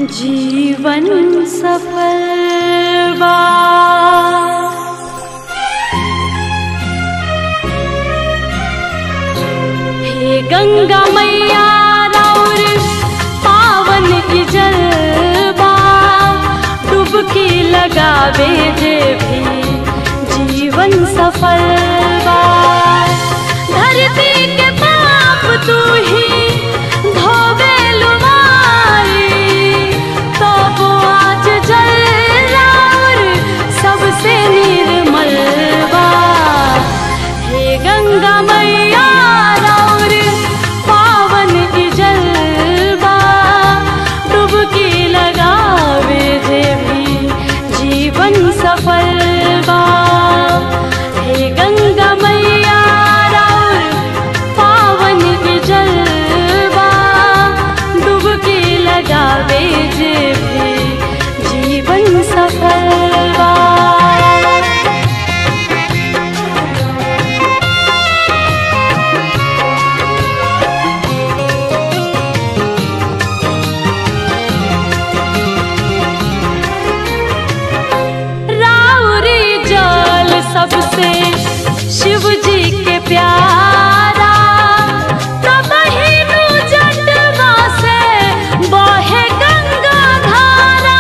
जीवन सफल बा हे गंगा मैया राउर पावन की जलवा डुबकी लगावे जे भी जीवन सफल बा धरती के पाप तू ही धोवे लुमारी तो वो आज जल राउर सबसे निर्मल बा हे गंगा मैया राउर पावन की जलवा डुबकी लगावे जे भी जीवन सफल बा हे गंगा मैया राउर पावन की जलवा डुबकी लगावे जे भी जीवन सफल बा राउरी जल सबसे शिव जी के प्यारा तब हिनु जटवा से बहे गंगा धारा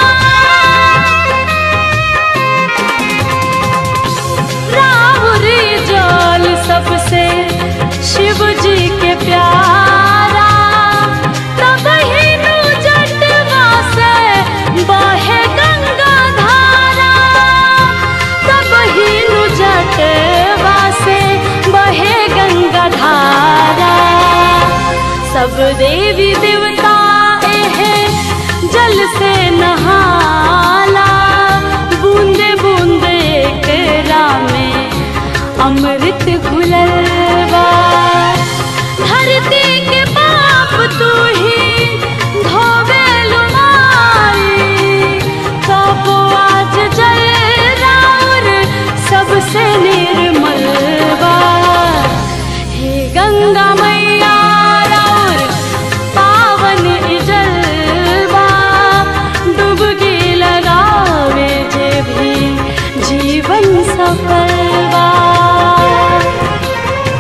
राउरी जल सबसे शिव जी के प्यारा तब हिनु जटवा से बहे गंगा धारा तब हिनु जटवा से बहे गंगा धारा सब देवी देवता एहे जल से नहाला बूंदे बूंदे एकरा में अमृत घुलल बा धरती के पाप तू ही धोवे लुमारी तब आज जल राउर सबसे निर्मल बा हे गंगा मैया राउर पावन जलवा डुबकी लगावे जे भी जीवन सफल बा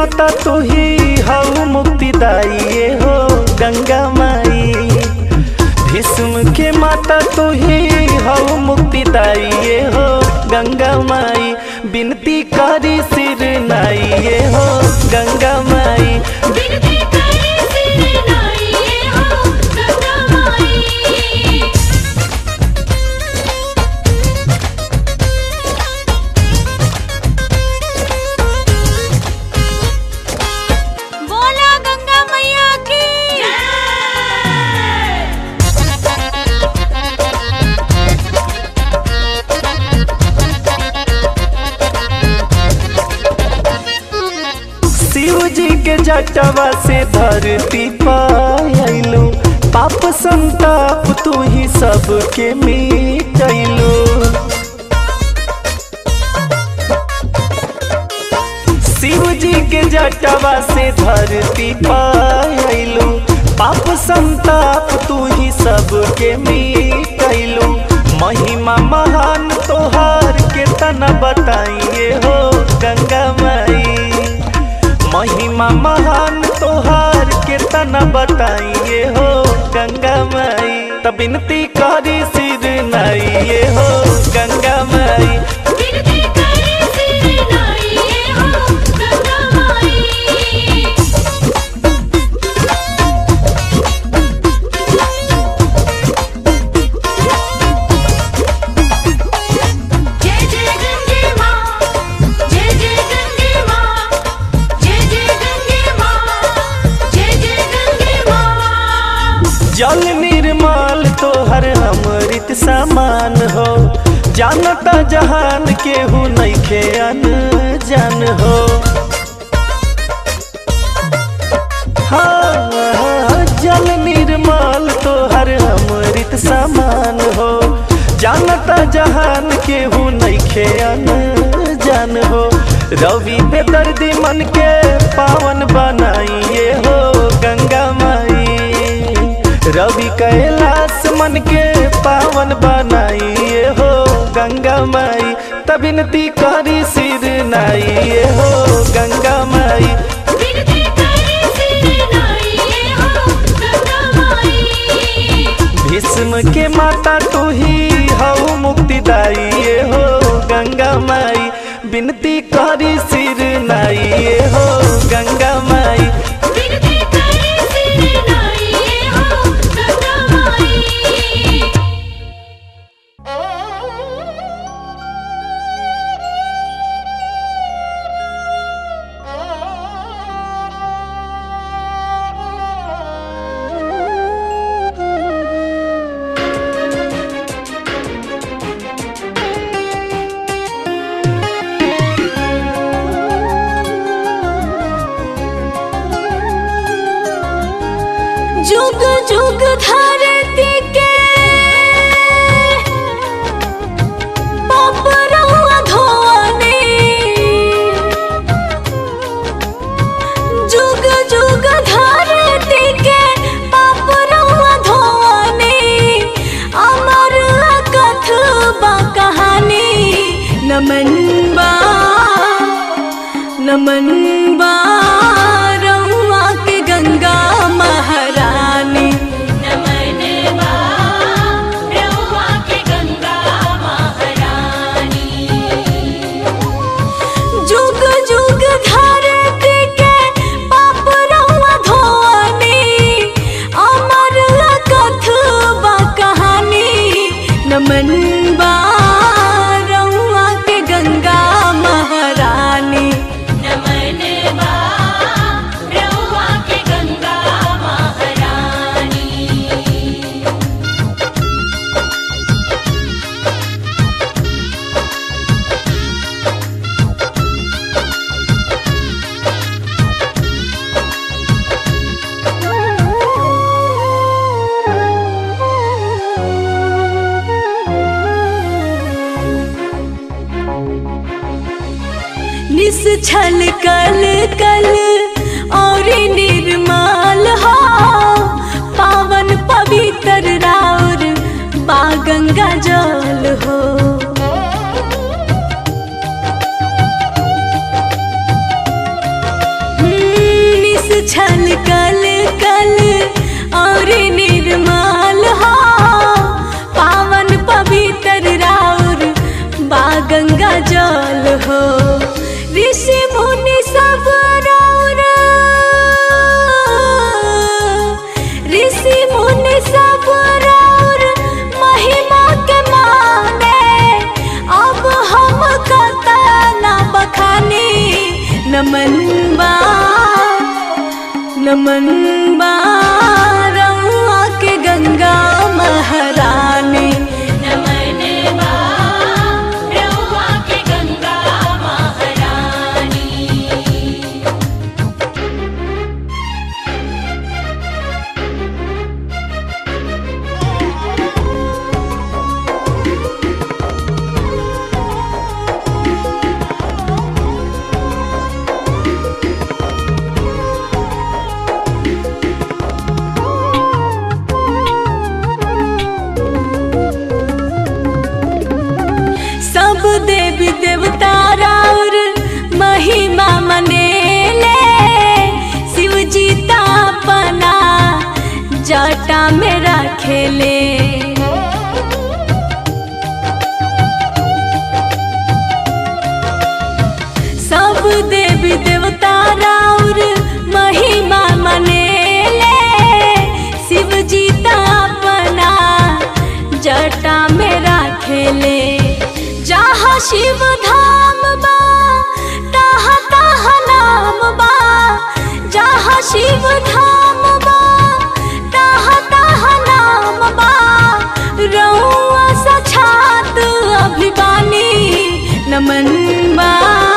माता तू ही हऊ मुक्तिदाई ये हो गंगा माई भीष्म के माता तू ही हऊ मुक्तिदाई ये हो गंगा माई बिनती करी सिर नाई ये हो गंगा माई बिनती करे सिर नाइए हो गंगा माई बोला गंगा मैया की शिव जी के जटवा से धरती पायलू पाप संताप तू ही सबके मिटैलू शिव जी के जटवा से धरती पायलू पाप संताप तू ही सबके मिटैलू महिमा महान तोहार के तना बताइए हो गंगा माई महिमा महान तोहार के तना बताइए हो गंगा माई तब बिनती करी सिर नाइए हो गंगा माई बिनती करे सिर नाइए हो गंगा माई जय जय गंगे माँ जय जय गंगे माँ जय जय गंगे माँ जय जय गंगे माँ जल निर्मल तोहर अमृत समान हो जानता जहान केहू नइखे अनजान हो हाँ, हाँ, जल निर्मल तोहर अमृत समान हो जानता जहान केहू नइखे अनजान हो रवि बेदर्दी मन के पावन बनाइए हो गंगा माई रवि कैलाश मन के पावन बनाइए हो गंगा माई तबिनती करी सिर नाइए हो गंगा माई बिनती करे सिर नाइए हो गंगा माई भीष्म के माता तू ही हऊ मुक्तिदाई हो गंगा माई बिनती करी सिर नाइए हो गंगा माई बिनती करे सिर नाइए हो गंगा माई जुग जुग धरती के पापरवा धोने जुग जुग धरती के पापरवा धोने अमर कथबा कहानी नमन बा नमन बा रउआ के गंगा महारानी नमन बा रउआ के गंगा महारानी जुग जुग धरती के पाप रउआ धोनी अमर कथबा कहानी नमन बा रउआ के गंगा महारानी नमन बा रउआ के गंगा महारानी निस छल कल कल और निर्मल हो पावन पवित्र राउर बा गंगा जल हो और निर्मल हो पावन पवित्र राउर बा गंगा जल हो ऋषि मुनि सब राउर ऋषि मुनि सब राउर महिमा के माने अब हम कतना बखानी नमन बा नमन बा रउआ के गंगा महारानी नमन बा रउआ के गंगा महारानी सब देवी देवता राउर महिमा मनेले शिव जी तापना जटा में रखेले सब देवी देवता राउर महिमा मनेले शिव जी तापना जटा में राखेले जहाँ शिव धाम बा तहाँ तहाँ नाम बा जहाँ शिव धाम बा तहाँ तहाँ नाम बा रउआ सछात अभिवानी नमन बा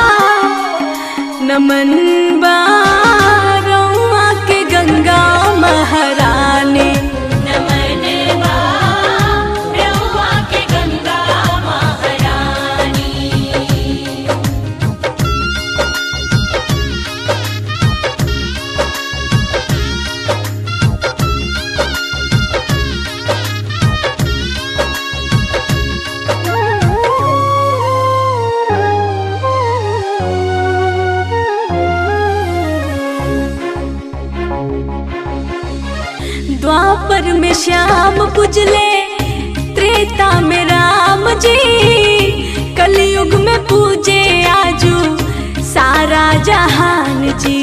नमन बा रउआ के गंगा महारानी नमन बा रउआ के गंगा महारानी द्वापर में श्याम पूजले त्रेता में राम जी कलयुग में पूजे आजू सारा जहान जी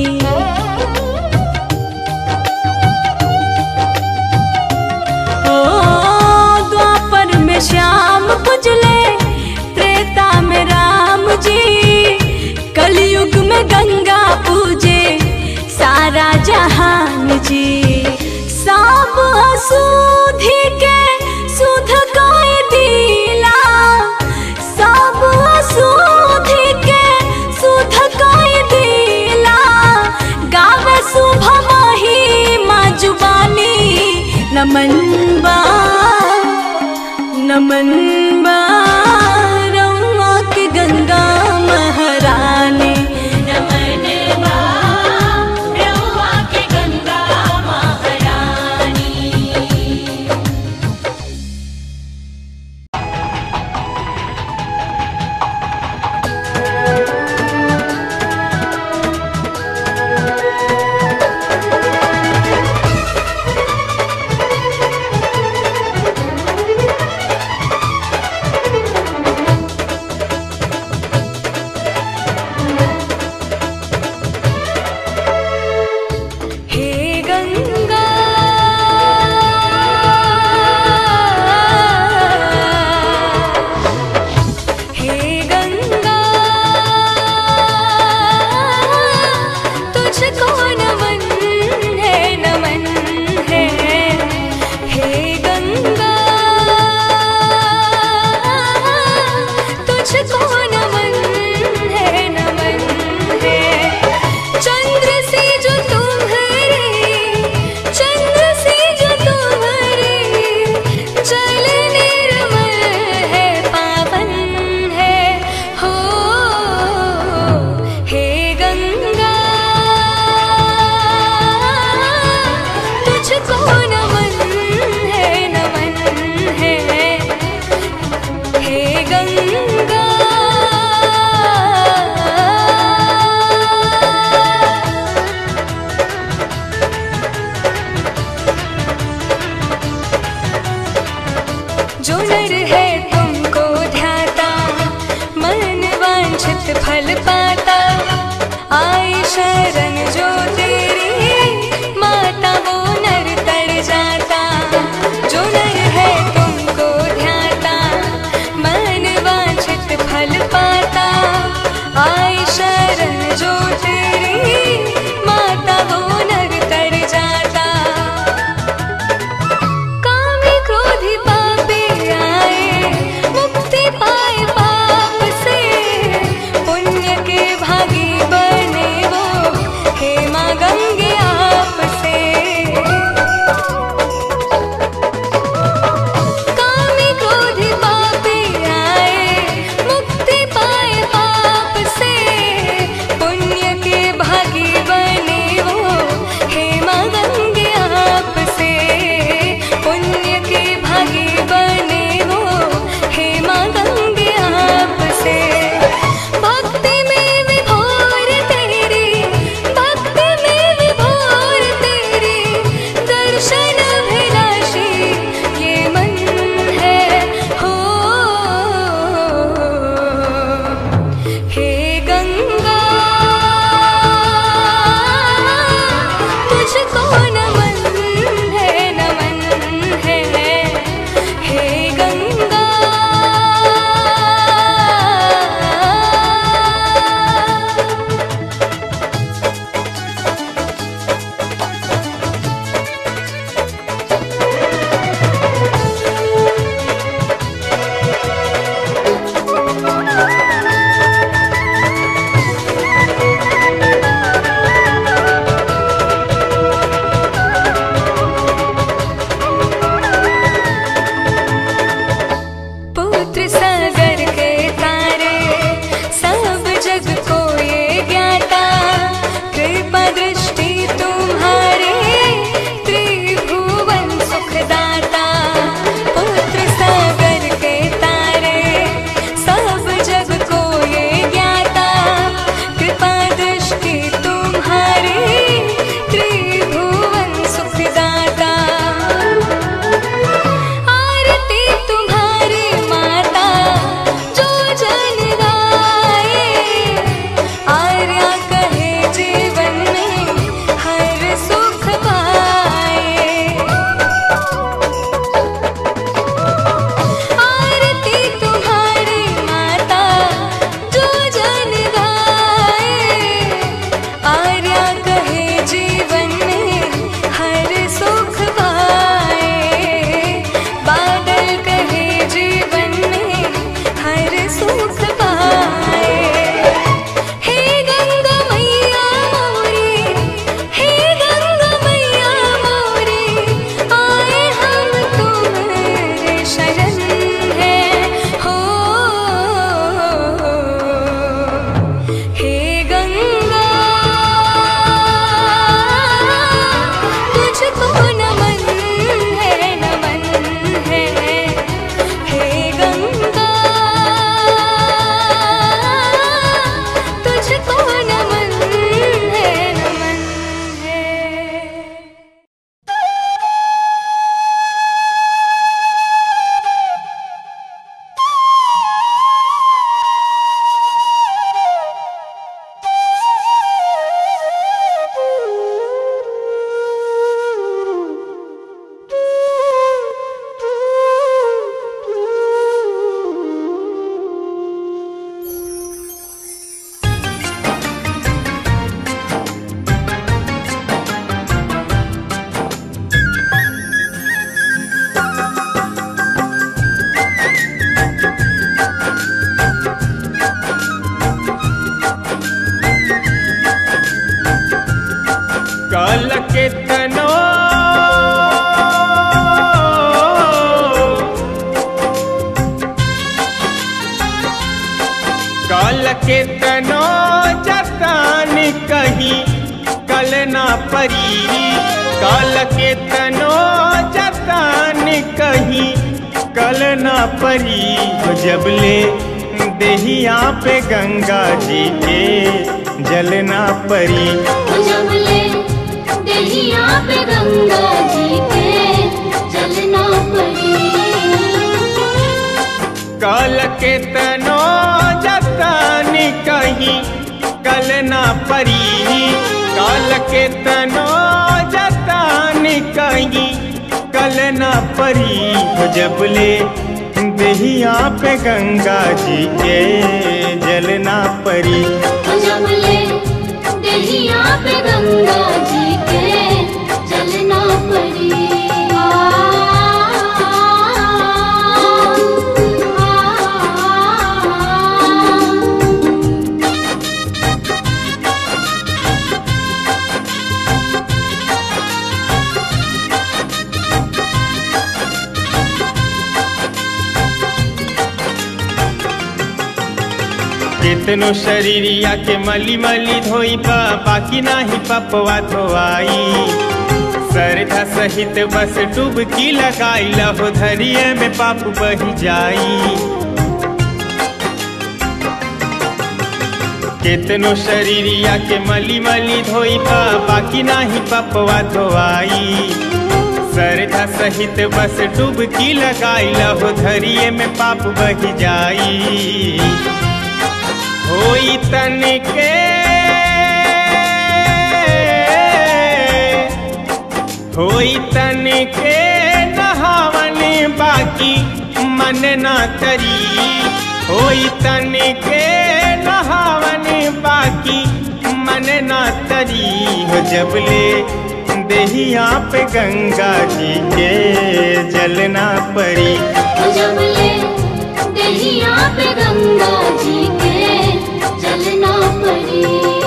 ओ द्वापर में श्याम पूजले त्रेता में राम जी कलयुग में गंगा पूजे सारा जहान जी सब अशुद्धि के सुध कोई दिला सब अशुद्धि के सुध कोई दिला गावे शुभ महिमा जुबानी नमन बा नमन बा रउआ के गंगा महारानी नमन बा रउआ के गंगा महारानी नमन वांछित फल पाता आई शरण जो तेरी माता वो नर तर जाता जो नर है तुमको ध्याता मन वांछित फल पाता आई शरण जो तेरी माता वो नर तर जाता कामी क्रोधी पापी आए मुक्ति पाए पाप से पुण्य के भागी बने वो हे माँ गंगे आप से कामी क्रोधी पापी आए मुक्ति पाए पाप से पुण्य के भागी बने वो हे माँ गंगे आप से पुण्य के भागी बने वो हे माँ गंगे आप से भक्ति में विभोर तेरी भक्ति में विभोर तेरी दर्शन अभिलाषी ये मन है हो हे गंगा तुझको नमन है नमन है हे गंगा पुत्र सागर के तारे सब जग को ये ज्ञाता कृपा दृष्टि तुम्हारे त्रिभुवन सुखदाता पुत्र सागर के तारे सब जग को ये ज्ञाता कृपा दृष्टि तुम्हारे त्रिभुवन सुखदाता आरती तुम्हारी माता जो जन गाए आर्या कहे जीवन में हर सुख पाए आरती तुम्हारी माता जो जन गाए आर्या कहे जीवन में हर सुख पाए बादल कहे जीवन में हर सुख पाए हे गंगा मैया मोरी हे गंगा मैया मोरी आए हम तुम्हारे शरण है हो हे गंगा तुझको नमन है नमन है हे गंगा तुझको नमन है नमन है काल के तनो काल के तनो जतान कहीं कल ना परी काल के तनो जतान कहीं कल ना परी जबले देहिया पे गंगा जी के जलना परी जबले दहिया पे गंगा जी के चलना पड़ी काल के तनो जतानी कहीं कल ना परी काल के तनो जतान कहीं कल ना परी हो जब ले दहिया पे गंगा जी के जल ना परी जमले दहिया पे गंगा जी के चलना पड़ी आ, आ, आ, कितनो शरीरिया के मली मली धोई बा बाकी नाही पपवा धोआई सरधा सहित बस डुबकी लगाई लहो धरिए में पाप बही जाई कितनो शरीरिया के मली मली धोई बा बाकी नाही पपवा धोआई सरधा सहित बस डुबकी लगाई लहो धरिए में पाप बही जाई होई तन के होई तन के नहावन बाकी मन ना तरी होई तन के नहावन बाकी मन ना तरी हो जबले देहिया पे गंगा जी के जलना परी जमले दहिया पे गंगा जी के चलना पड़ी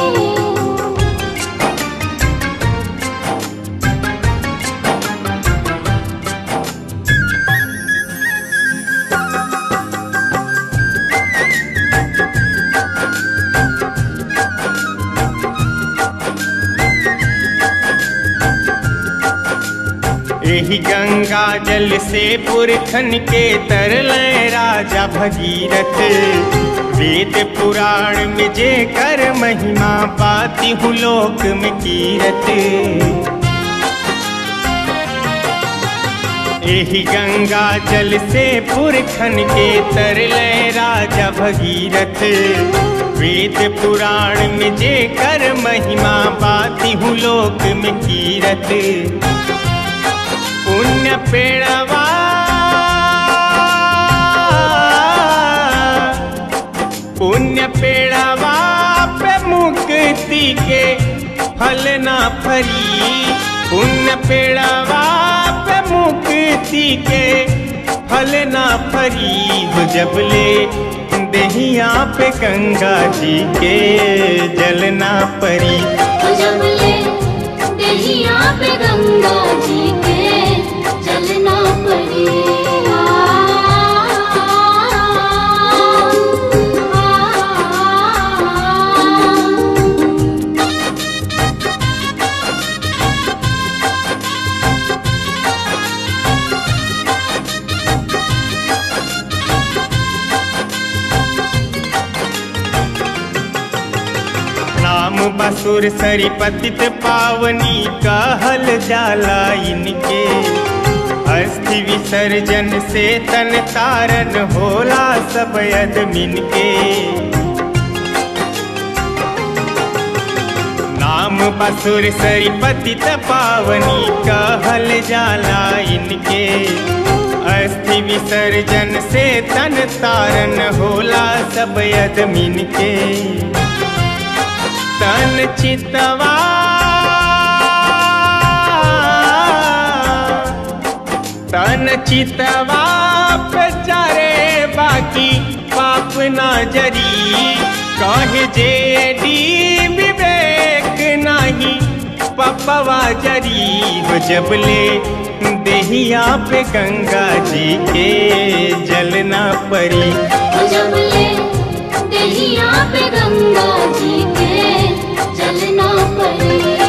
यही गंगा जल से पुरखन के तरल राजा भगीरथ वेद पुराण में जे कर महिमा पाती हूँ लोक में कीरत यही गंगा जल से पुरखन के तरल राजा भगीरथ वेद पुराण में जे कर महिमा पाती हूँ लोक में कीरत पुण्य पेड़वा पुण्य पेड़वा पे मुक्ति के फल ना फरी पुण्य पेड़वा पे मुक्ति के फल ना फरी हो जबले दहिया पे गंगा जी के जल ना परी जमले दहिया पे गंगा जी के चलना पड़ी आ, आ, आ, आ, नाम बसुर सरी पतित पावनी कहल जाला इनके अस्थि विसर्जन से तन तारन होला सब अदमिन के नाम बसुर सरी पतित पावनी कहल जाला इनके अस्थि विसर्जन से तन तारन होला सब अदमिन के तन चितवा तन चितवा पे चारे बाकी पाप ना जरी कहे जे डी विवेक नाही पपवा जरी हो जबले देहिया पे गंगा जी के जलना परी जमले दहिया पे गंगा जी के चलना पड़ी